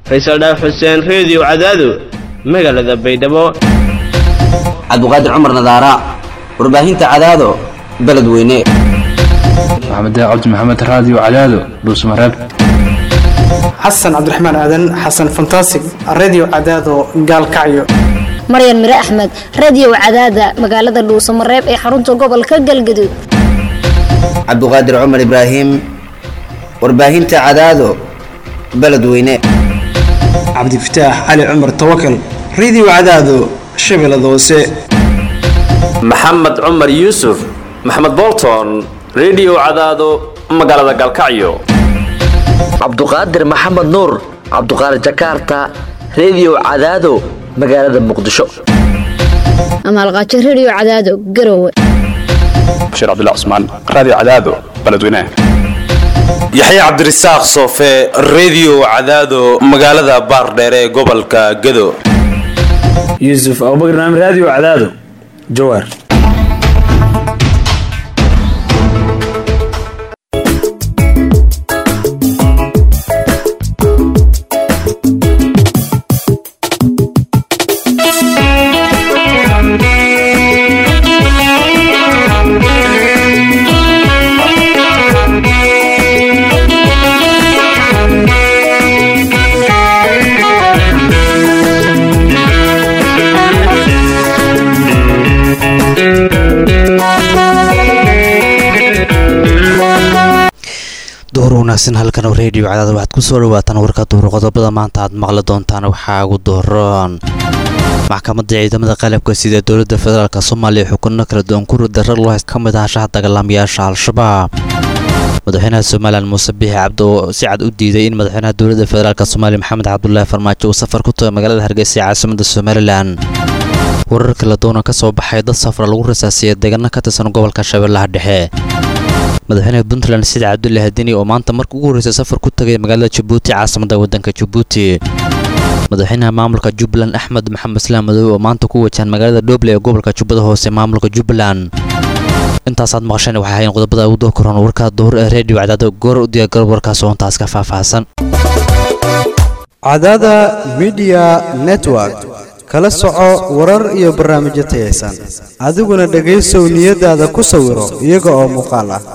faysal dhaaf xuseen reediyo cadaado magaalada baydhabo cabduqaadir cumar nadaara warbaahinta cadaado beledweyne maxamed cabdi maxamed raadiyo cadaado dhuusmareeb xasan cabdiraxmaan aadan xasan fantasig redio cadaado gaalkacyo maryan mire axmed radio cadaada magaalada dhuusamareeb ee xarunta gobolka galgaduud cabduqaadir cumar ibraahim warbaahinta cadaado beledweyne cabdifataax cali cumar tawakal redio cadaado shabeellada hoose maxamed cumar yuusuf maxamed bolton redio cadaado magaalada gaalkacyo cabduqaadir maxamed nuur cabduqaadir jakarta redio cadaado magaalada muqdisho amaalqaajo radio cadaado garowe bashiir cabdilla cusmaan raadiyo cadaado beledweynaha yaxya cabdirasaaq soofe redio cadaado magaalada baardheere ee gobolka gado yuusuf abubakar naam raadiyo cadaado jawaar duhur wanaagsan halkan oo reediyo cadaada waxaad ku soo dhawaataan warka duhur qodobada maanta aad maqli doontaan waxaa ugu duhuroon maxkamadda ciidamada qalabka sida dowladda federaalk soomaaliya xukuno kala duwan ku ridara loo hayst ka mid ah shaha dagaalamayaasha al-shabaab madaxweynaha somalilan muuse biixi cabdi oo si cad u diiday in madaxweynaha dowladda federaalk soomaaliya maxamed cabdulaahi farmaajo uu safar ku tago magaalada hargeysa ee caasimada somalilan warar kala duwana ka soo baxay dad safra lagu rasaasiyay deegaano ka tirsan gobolka shabeellaha dhexe madaxweynaha puntland sida cabdulle hadini oo maanta marka ugu horreysay safar ku tagay magaalada jabuuti caasimada waddanka jabuuti madaxweynaha maamulka jubbaland axmed maxamed islaam madow oo maanta ku wajahan magaalada dhoble ee gobolka jubbada hoose maamulka jubbaland intaasaad maqasheen waxay ahayn qodobada ugu doo koran warka duhur ee reediyo cadaado goor u diyaargarob warkaas oo intaas ka faahfaahsan cadaada midiya network kala soco warar iyo barnaamijyo tayaysan adiguna dhegaysow niyadaada ku sawiro iyaga oo muuqaal ah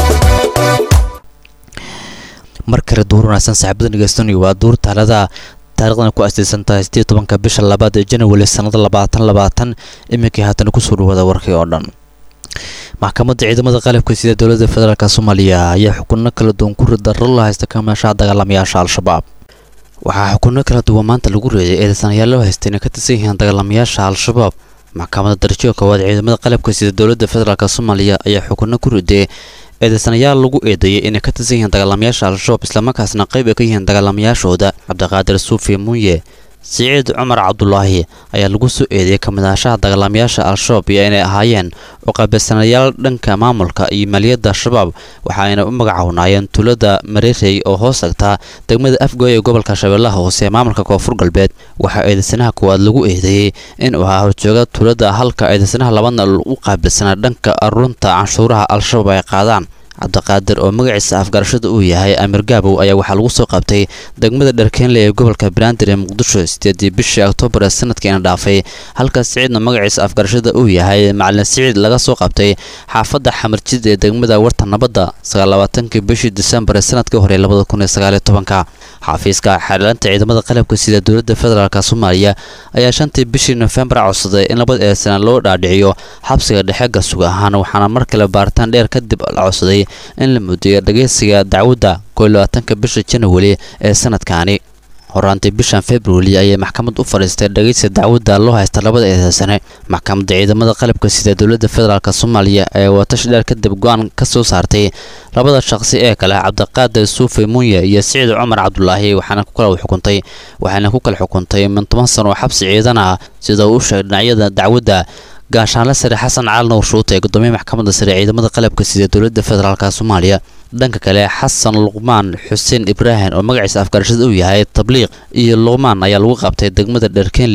mar kale duur wanaagsan saaxiibada dhegeystanaya waa duur taalada taarikhdan ku astaysan tahay sidii tobanka bisha labaad ee janawari sannada labaatan labaatan iminkii haatan kusoo dhawaada warkii oo dhan maxkamadda ciidamada qalabka sida dowladda federaalk soomaaliya ayaa xukuno kala duwan ku ridaro la haysta kamaashaha dagaalamayaasha al-shabaab waxaa xukuno kala duwan maanta lagu reeyay eedeysanayaal loo haystay inay ka tirsan yihiin dagaalamayaasha al-shabaab maxkamadda darajada koowaad ciidamada qalabka sida dowladda federaalk soomaaliya ayaa xukuno ku riday eedeysanayaal lagu eedeeyay inay ka tirsan yihiin dagaalamayaasha al-shabaab islamarkaasna qayb ay ka yihiin dagaalamayaashooda cabdiqaadir suufi munye siciid cumar cabdulaahi ayaa lagu soo eedeeyay kamidahashaha dagaalamayaasha al-shabaab iyo inay ahaayeen uqaybsanayaal dhanka maamulka iyo maaliyadda shabaab waxa ayna u magacawnaayeen tuulada mareerey oo hoos tagtaa degmada afgoy ee gobolka shabeellaha hoose ee maamulka koonfur galbeed waxaa eedeysanaha koowaad lagu eedeeyey inuu ahaa horjooga tuulada halka eedeysanaha labadna u qaabilsanaa dhanka runta canshuuraha al-shabaab ay qaadaan cabdiqaadir oo magaciisa afgarashada uu yahay amir gaabow ayaa waxaa lagu soo qabtay degmada dharkeenle ee gobolka banaadir ee muqdisho sideedii bishii oktoobar ee sanadkiina dhaafay halka siciidna magaciisa afgarashada uu yahay macalin siciid laga soo qabtay xaafadda xamarjid ee degmada warta nabadda sagaallabaatankii bishii disembar ee sanadkii hore labada kun iyo sagaaliyo tobanka xafiiska xeelanta ciidamada qalabka sida dowladda federaalk soomaaliya ayaa shantii bishii nofembar codsaday in labada eedsana loo dhaadhiciyo xabsiga dhexe gasug ahaan waxaana mar kale baaritaan dheer kadib la codsaday in la mudeeyo dhageysiga dacwadda koylabaatanka bisha janawari ee sanadkaani horaantii bishan februari ayay maxkamad u fadhiistay dhageysiga dacwadda loo haysta labada eedeysane maxkamadda ciidamada qalabka sida dowladda federaalk soomaaliya ee watash dheer kadib go-aan ka soo saartay labada shaqsi ee kale cabdiqaadir suufi munye iyo siciid cumar cabdulaahi waxaana ku kala xukuntay waxayna ku kala xukuntay min toban sano oo xabsi ciidan ah sida uu sheegay dhinacyada dacwadda gaashaanle sare xasan cali nuur shuute ee gudoomiye maxkamadda sare ciidamada qalabka sida dowladda federaalk soomaaliya dhanka kale xasan luqmaan xuseen ibraahim oo magaciisa afgarashada uu yahay tabliiq iyo luqmaan ayaa lagu qabtay degmada dherkenley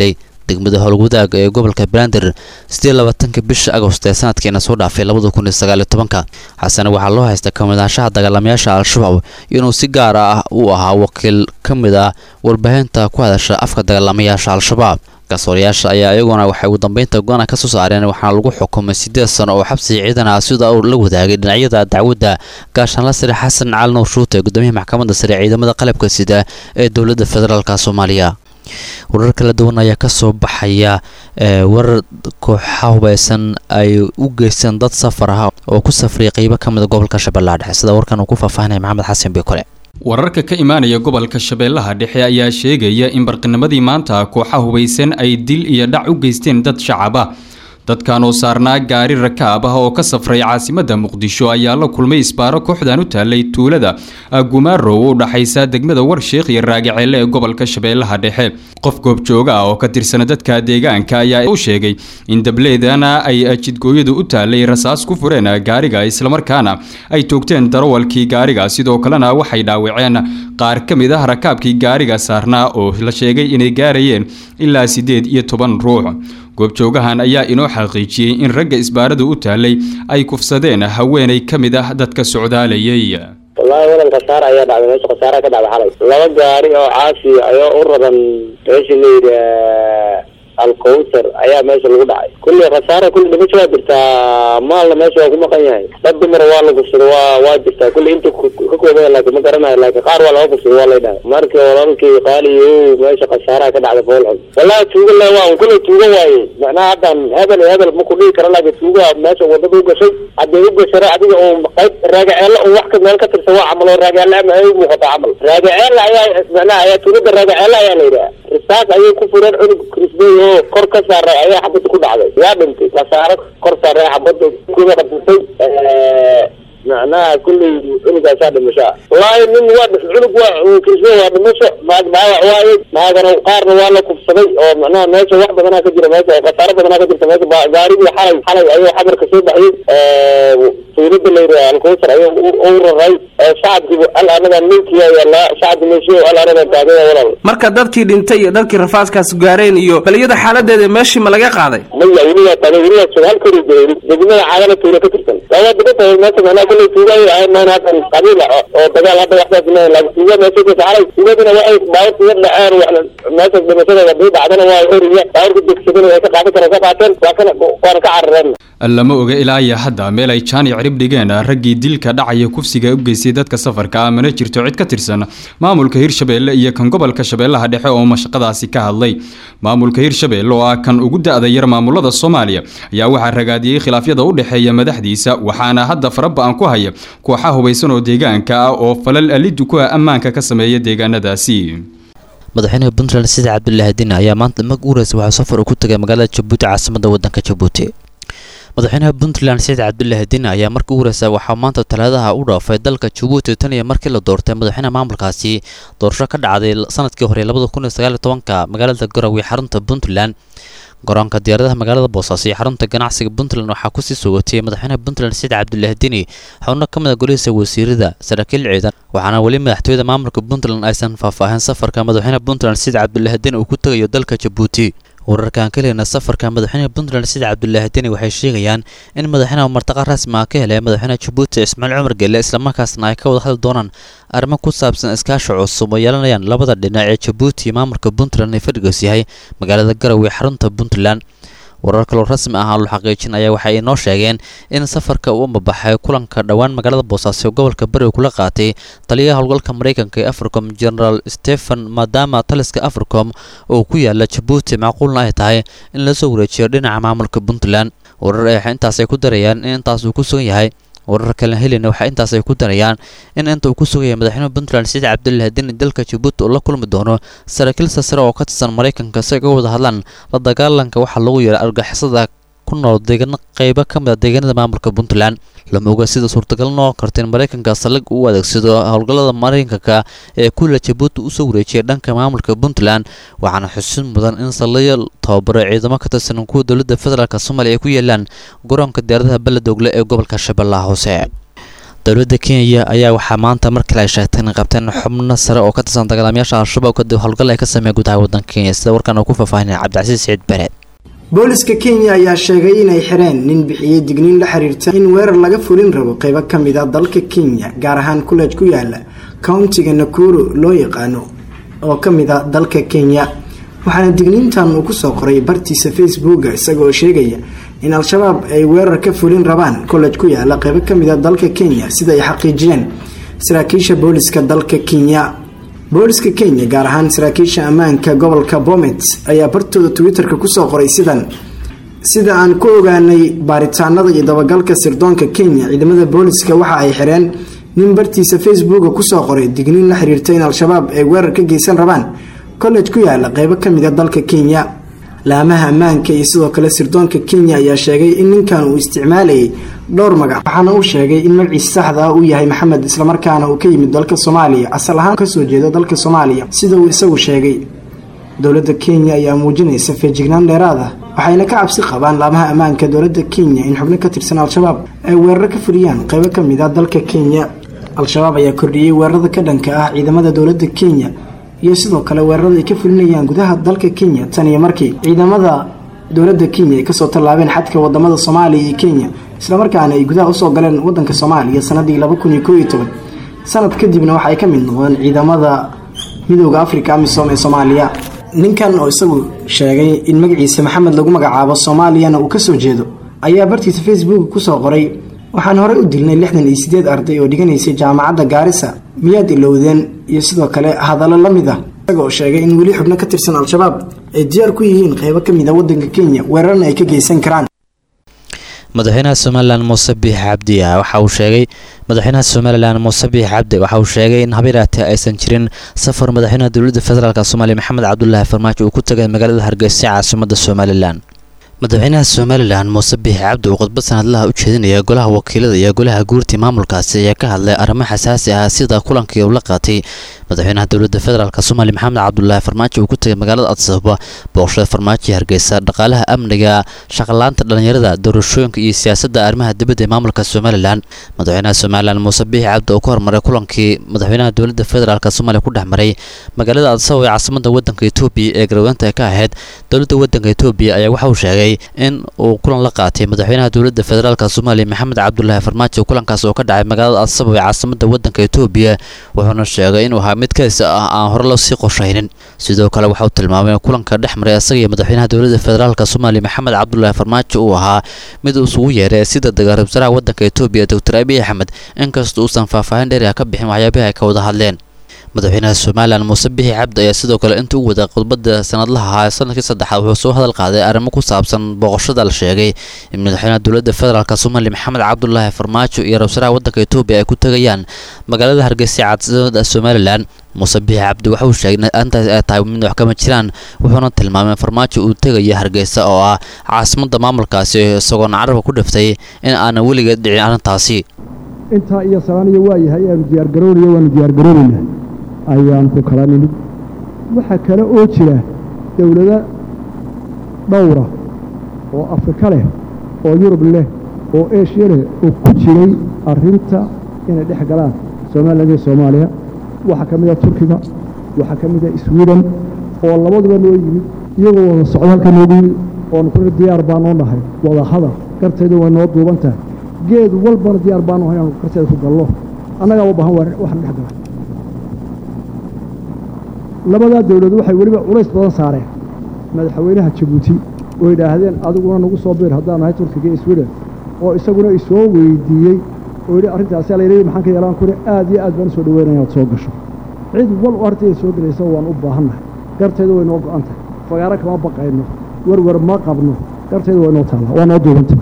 degmada howlwadaaga ee gobolka banaadir siddeed labaatanka bisha agost ee sanadkiina soo dhaafay labada kun iyo sagaaliyo tobanka xasan waxaa loo haysta kamidaanshaha dagaalamayaasha al-shabaab inuu si gaar ah u ahaa wakiil ka mid ah warbaahinta ku hadasha afka dagaalamayaasha al-shabaab garsoorayaasha ayaa iyaguna waxay ugu dambeynta go-aan ka soo saareen waxaana lagu xukumay siddeed sano oo xabsi ciidan ah sida uu la wadaagay dhinacyada dacwadda gaashaanla sare xasan cali nuur shuute gudoomiyaha maxkamadda sare ciidamada qalabka sida ee dowladda federaalka soomaaliya warar kala duwan ayaa kasoo baxaya warar kooxa hubeysan ay u geysteen dad safar ah oo ku safriyay qeybo ka mida gobolka shabeellaha dhexe sida warkan uu ku faahfaahinaya maxamed xasan bikole wararka ka imaanaya gobolka shabeellaha dhexe ayaa sheegaya in barqinimadii maanta kooxa hubaysan ay dil iyo dhac u geysteen dad shacab ah dadkan oo saarnaa gaari rakaab ah oo ka safray caasimadda muqdisho ayaa la kulmay isbaaro kooxdan u taallay tuulada gumarow u dhaxaysa degmada warsheekh iyo raagaceelle ee gobolka shabeellaha dhexe qof goobjooga ah oo ka tirsan dadka deegaanka ayaa u sheegay in dableedana ay jidgooyadu u taallay rasaas ku fureen gaariga islamarkaana ay toogteen darawalkii gaariga sidoo kalena waxay dhaawaceen qaar ka mid ah rakaabkii gaariga saarnaa oo la sheegay inay gaarayeen ilaa siddeed iyo toban ruux goobjoogahan ayaa inoo xaqiijiyey in ragga isbaaradu u taallay ay kufsadeen haweenay ka mid ah dadka socdaalayay wallaahi wadan khasaara ayaa dhacday meesha khasaara ka dhacday xalay laba gaari oo caasi ayaa u raran meesha la yidhi alkowsar ayaa meesha lagu dhacay kulli khasaara kulli dhimasho waa jirtaa maalna meesha waa ku maqan yahay dad dumar waa la kufsado waa waa jirtaa kulli inta ka koobaya laakiin ma garanayo laakiin qaar waa laga kufsado waa lay dhahay markii walaalkii qaaliyo meesha khasaaraha ka dhacday fool xun wallahi tuuga le waa un kulli tuuga waaye macnaha haddan hebel hebel ma ku dhihi karo laakiin tuuga meesha wadada u gashay hadday u gashara adiga uun qayb raagaceelle un wax ka meel ka tirsan waa camal oo raagaceelle ama ay u muuqataa camal raagaceelle ayaa macnaha ayaa tuugada raagaceelle ayaa la yidhaha risaas ayay ku fureen cunug krisbey oo kor ka saaray ayaa xabadda ku dhacday yaa dhintay khasaaro kor saaray xabadda kuma qabsatay macnaha kulley cunugaasaa dhimashaa wallaahi nin waa cunug waa krisbey waa dhimasho maag dhaawac waaye maagana qaarna waa la kufsaday oo macnaha meesha wax badanaa ka jira meesha oo khasaaro badanaa ka jirta meesha gaarigii xalay xalay ayuu xamarka soo baxiyey tuulada la yidhaha alkowsar ayuu u raray shacabkiibu al anaga ninkiya yaalaa shacabki meeshiyo al anaga taagaya walaal marka dadkii dhintay iyo dadkii rafaaskaas gaareen iyo baliyada xaaladeeda meeshii ma laga qaaday maya weligaa taagay weligaa jooga halkori joogay degmada caagana tuula ka tirsan waa degan tahay meesha macnaha kulley tuugay ahayn maan haddan qabiil oo dagaal hadda waxdaas maahan laakiin tuuga meesha ka xalay tuugadina waxay baawurka yar dhaceen wax meesha dhimashada hadii dhacdana waa oriya baawurka degsadana way ka qaadan karaan ka qaateen waa kana waana ka carareen lama oga ilaa iyo hadda meel ay jaan iyo cirib dhigeen raggii dilka dhacaya kufsiga u geystay dadka safarka ah mana jirto cid ka tirsan maamulka hirshabeelle iyo kan gobolka shabeellaha dhexe oo mashaqadaasi ka hadlay maamulka hirshabeelle oo ah kan ugu da-da yar maamulada soomaaliya ayaa waxaa ragaadiyey khilaafyada u dhexeeya madaxdiisa waxaana hadda faraba-an ku haya kooxa hubaysan oo deegaanka ah oo falal alidu ku ah ammaanka ka sameeya deegaanadaasi madaxweynaha puntland sida cabdulaahi diin ayaa maanta mag uureysa waxaa safar uu ku tagay magaalada jabuuti caasimadda waddanka jabuuti madaxweynaha puntland saciid cabdulaahi diin ayaa markii ugu horeysa waxaa maanta talaadaha u dhaafay dalka jabuuti tan iyo markii la doortay madaxweynaha maamulkaasi doorasho ka dhacday sanadkii hore labada kun iyo sagaal iyo tobanka magaalada garowe xarunta puntland garoonka diyaaradaha magaalada boosaaso iyo xarunta ganacsiga puntland waxaa kusii soogatiyey madaxweynaha puntland saciid cabdulaahi diini xubno ka mid a golihiisa wasiirada saraakiil ciidan waxaana weli madaxtooyada maamulka puntland aysan faahfaahin safarka madaxweynaha puntland saciid cabdulaahi diini uu ku tegayo dalka jabuuti wararkaan ka heleyna safarka madaxweynaha puntland sida cabdulaahi deni waxay sheegayaan in madaxweynaha martaqa rasmi ah ka helay madaxweynaha jabuuti ismaaciil cumar gelle islamarkaasna ay ka wada hadli doonaan arrimo ku saabsan iskaashi cusub oo yeelanayaan labada dhinac ee jabuuti iyo maamulka puntland ee fadhigoos yahay magaalada garowe xarunta puntland warar kaloo rasmi ah lu xaqiijin ayaa waxay inoo sheegeen in safarka uu mabaxay kulanka dhowaan magaalada boosaaso gobolka bari kula qaatay taliyaha howlgalka mareykanka ee africom generaal stephen maadaama taliska africom oo ku yaala jabuuti macquulna ay tahay in lasoo wareejiyo dhinaca maamulka puntland warar ay intaasay ku darayaan in intaas uu ku sugan yahay warar kale helina waxaa intaas ay ku darayaan in inta uu ku sugaya madaxweynaha puntland saciid cabdulaahi deni dalka jabuuti uu la kulmi doono saraakiil sasare oo ka tirsan maraykanka si ay uga wada hadlaan la dagaalanka waxaa lagu yeeray argixisada ku nool deegaano qeybo ka mid a deegaanada maamulka puntland lama oga sida suurtagal noqon karta in maraykanka saldhig uu adeegsado howlgallada maraykanka ee kulla jabuuti usoo wareejiyay dhanka maamulka puntland waxaana xusin mudan in saldhigyo tababaro ciidamo ka tirsan kuwa dowladda federaalk soomaaliya ay ku yeelaan garoonka diyaaradaha beledogle ee gobolka shabeellaha hoose dowladda kenya ayaa waxaa maanta mar kale ay sheegtay inay qabteen xubno sare oo ka tirsan dagaalamayaasha al-shabaab kadib howlgal ay ka sameeyeen gudaha waddanka kenya sida warkan uu ku faahfaahinaya cabdicasiis siciid bare booliska kenya ayaa sheegay inay xireen nin bixiyey digniin la xiriirta in weerar laga fulin rabo qaybo ka mid a dalka kenya gaar ahaan kuleej ku yaala countiga nakuru loo yaqaano oo ka mid a dalka kenya waxaana digniintan uu kusoo qoray bartiisa facebooka isagaoo sheegaya in al-shabaab ay weerar ka fulin rabaan kolej ku yaala qaybo ka mid a dalka kenya sida ay xaqiijiyeen saraakiisha booliska dalka kenya booliska kenya gaar ahaan saraakiisha ammaanka gobolka bomet ayaa bartooda twitter-ka kusoo qoray sidan sida aan ku ogaanay baaritaanada iyo dabagalka sirdoonka kenya ciidamada booliska waxa ay xireen nin bartiisa facebooka kusoo qoray digniin la xiriirta in al-shabaab ay weerar ka geysan rabaan college ku yaala qeybo ka mid a dalka kenya laamaha ammaanka iyo sidoo kale sirdoonka kenya ayaa sheegay in ninkan uu isticmaalayay dhowr magac waxaana uu sheegay in magaciisa saxda ah uu yahay maxamed islamarkaana uu ka yimid dalka soomaaliya asal ahaan kasoo jeedo dalka soomaaliya sida uu isagu sheegay dowladda kenya ayaa muujinaysa feejignaan dheeraad ah waxayna ka cabsi qabaan laamaha ammaanka dowladda kenya in xubno ka tirsan al-shabaab ay weeraro ka fuliyaan qeybo ka mid ah dalka kenya al-shabaab ayaa kordhiyey weerarada ka dhanka ah ciidamada dowladda kenya iyo sidoo kale weerarada ay ka fulinayaan gudaha dalka kenya tan iyo markii ciidamada dowladda kenya ay kasoo tallaabeen xadka wadamada soomaaliya iyo kenya islamarkaana ay gudaha usoo galeen wadanka soomaaliya sanadii laba kun iyo koo iyo toban sanad kadibna waxa ay ka mid noqdeen ciidamada midooda africa amisom ee soomaaliya ninkan oo isagu sheegay in magaciisa maxamed lagu magacaabo soomaaliyana uu kasoo jeedo ayaa bartiisa facebook kusoo qoray waxaan horey u dilnay lixdan iyo sideed arday oo dhiganaysay jaamacadda gaarisa miyaad ilowdeen iyo sidoo kale hadallo la mid ah isaga oo sheegay in weli xubno ka tirsan al-shabaab ay diyaar ku yihiin qeybo ka mid a wadanka kenya weerarna ay ka geysan karaan madaxweynaha somalilan muuse biix cabdi waxa uu sheegay madaxweynaha somalilan muuse biix cabdi waxa uu sheegay in habeeraatee aysan jirin safar madaxweynaha dowladda federaalk soomaaliya maxamed cabdulaahi farmaajo uu ku tagay magaalada hargeysa caasimada somalilan madaxweynaha somalilan muuse biix cabdi uu khudbad sanadlaha u jeedinaya golaha wakiilada iyo golaha guurtii maamulkaasi ayaa ka hadlay arrimo xasaasi ah sida kulankii uu la qaatay madaxweynaha dowladda federaalk soomaaliya maxamed cabdulaahi farmaajo uu ku tagay magaalada adsababa booqashada farmaajo iyo hargeysa dhaqaalaha amniga shaqalaanta dhallinyarada doorashooyinka iyo siyaasadda arrimaha dibadda ee maamulka somalilan madaxweynaha somalilan muuse biix cabdi oo ka hormaray kulankii madaxweynaha dowladda federaalk soomaaliya ku dhex maray magaalada adsababa ee caasimada wadanka etoobiya ee garweynta ka ahayd dowladda wadanka etoobiya ayaa waxa uu sheegay in uu kulan la qaatay madaxweynaha dowladda federaalk soomaaliya maxamed cabdulaahi farmaajo kulankaas oo ka dhacay magaalada adsababa ee caasimada wadanka etoobiya wuxuuna sheegay inuu ahaa mid kays ah aan hore loo sii qorshaynin sidoo kale waxauu tilmaamay in kulanka dhex maray isaga iyo madaxweynaha dowladda federaalk soomaaliya maxamed cabdulaahi farmaajo uu ahaa mid isugu yeeray sida dagaal wasaaraha wadanka etoobiya doctor abiy axmed inkastoo uusan faahfaahin dheeri ah ka bixin waxyaabihii ay ka wada hadleen madaxweynaha somalilan muuse bixi cabdi ayaa sidoo kale intuu u waday khudbada sanadlaha ahaa sanadkii saddexaad wuxuu soo hadal qaaday arrimo ku saabsan booqashada la sheegay in madaxweynaha dowladda federaalk soomaaliya maxamed cabdulaahi farmaajo iyo ra-iisul wadanka etoobiya ay ku tegayaan magaalada hargeysa caasimada somalilan muuse bixi cabdi waxa uu sheegay intaas ay tahay mid wax kama jiraan wuxuuna tilmaamay farmaajo uu tegaya hargeysa oo ah caasimada maamulkaasi isagoona carabka ku dhiftay in aanan weligeed dhicin arrintaasi intaa iyo salaaniyo waayahay aanu diyaargaroonaya waanu diyaargaroonaynaa ayaan ku kala nimid waxaa kale oo jira dowlado dhowra oo afrika leh oo yurub leh oo eshiya leh oo ku jiray arrinta inay dhex galaan somalilan iyo soomaaliya waxaa ka mid a turkiga waxaa ka mid a sweden oo labaduba noo yimid iyagoo wada socdo halka noogu yimid oonu ku diyaar baa noo nahay wada hadal garteedu way noo duuban tahay geed walbana diyaar baanu ahay inaanu garteeda ku gallo annagaa u baahan waxaan dhex gala labadaa dowladu waxay weliba culays badan saareen madaxweynaha jabuuti oo yidhaahdeen adiguna nagu soo biir haddaan nahay turkiga iyo sweden oo isaguna isoo weydiiyey oo yidhi arrintaasi layidhi maxaan ka yeelaan kure aad iyo aad baan usoo dhaweynaya inaad soo gasho cid wal oo arrinteeda soo gelaysa waan u baahannahay garteedu way noo go'an tahay fagaaro kama baqayno werwer ma qabno garteedu way noo taallaa waa noo duubantay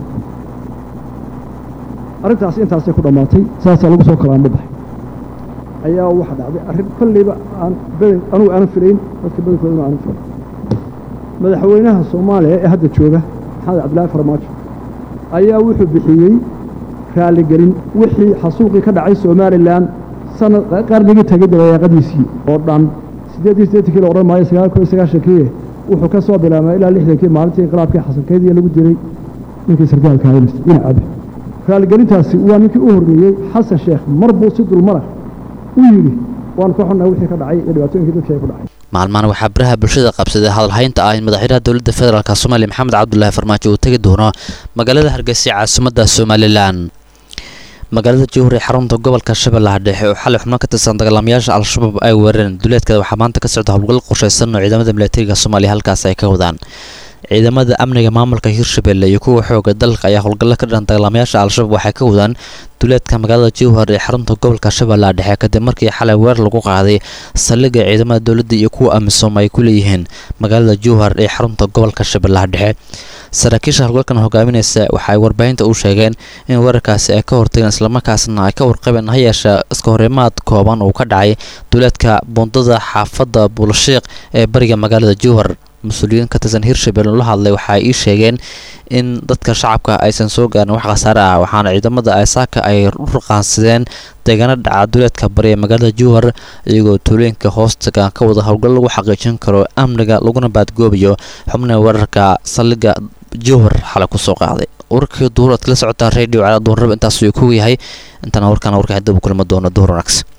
arrintaasi intaasay ku dhammaatay saasaa lagu soo kalaanba baxay ayaa waxa dhacday arrin kollayba aan badan anugu aanan filayn dadka badankoodana aanan filayn madaxweynaha soomaaliya ee hadda jooga maxamed cabdillaahi farmaajo ayaa wuxuu bixiyey raaligelin wixii xasuuqii ka dhacay somalilan sanad qarnigii tagay dabayaaqadiisii oo dhan siddeeddii siddeettankii la odhan maayo sagaal kun iyo sagaashankii wuxuu ka soo bilaabmay ilaa lixdankii maalintii inqilaabkii xasankeydii lagu diray ninkii sargaalka haynasta dhinacabe raaligelintaasi waa ninkii u horreeyey xasan sheekh mar buu si dulmara u yidhi waanu ka xunnahay wixii ka dhacay iyo dhibaatooyinkii dadkii ay ku dhacay maalmahan waxaa baraha bulshada qabsaday hadalhaynta ah in madaxweynaha dowladda federaalk soomaaliya maxamed cabdulaahi farmaajo uu tegi doono magaalada hargeysa ee caasimadda somalilan magaalada jowhar ee xarunta gobolka shabeellaha dhexe oo xalay xubno ka tirsan dagaalamayaasha al-shabaab ay weerareen duleedkeeda waxaa maanta ka socda howlgal qorshaysan oo ciidamada milatariga soomaaliya halkaas ay ka wadaan ciidamada amniga maamulka hirshabelle iyo kuwa xooga dalka ayaa howlgallo ka dhan dagaalamayaasha al-shabaab waxay ka wadaan duleedka magaalada jowhar ee xarunta gobolka shabeellaha dhexe kadib markii xalay weerar lagu qaaday saldhigga ciidamada dowladda iyo kuwa amisom ay ku leeyihiin magaalada jowhar ee xarunta gobolka shabeellaha dhexe saraakiisha howlgalkan hogaaminaysa waxa ay warbaahinta u sheegeen in weerarkaasi ay ka hortageen islamarkaasna ay ka warqabeen ha yeeshe iska horimaad kooban uu ka dhacay duleedka buundada xaafadda buulshiiq ee bariga magaalada jowhar mas-uuliyiin ka tirsan hirshabelle la hadlay waxa ay ii sheegeen in dadka shacabka aysan soo gaarin wax khasaare ah waxaana ciidamada aysaaka ay u raqaansadeen deegaano dhaca duleedka bari ee magaalada jowhar iyagoo tuulooyinka hoostaga ka wada howlgal lagu xaqiijin karo amniga laguna baadgoobayo xubnaha weerarka saldhigga jowhar xalay kusoo qaaday warkii duhur aad kala socotaan radio cala duhurnaba intaasuu ku yahay intaana warkaana warka dib u kulma doono duhur wanaagsan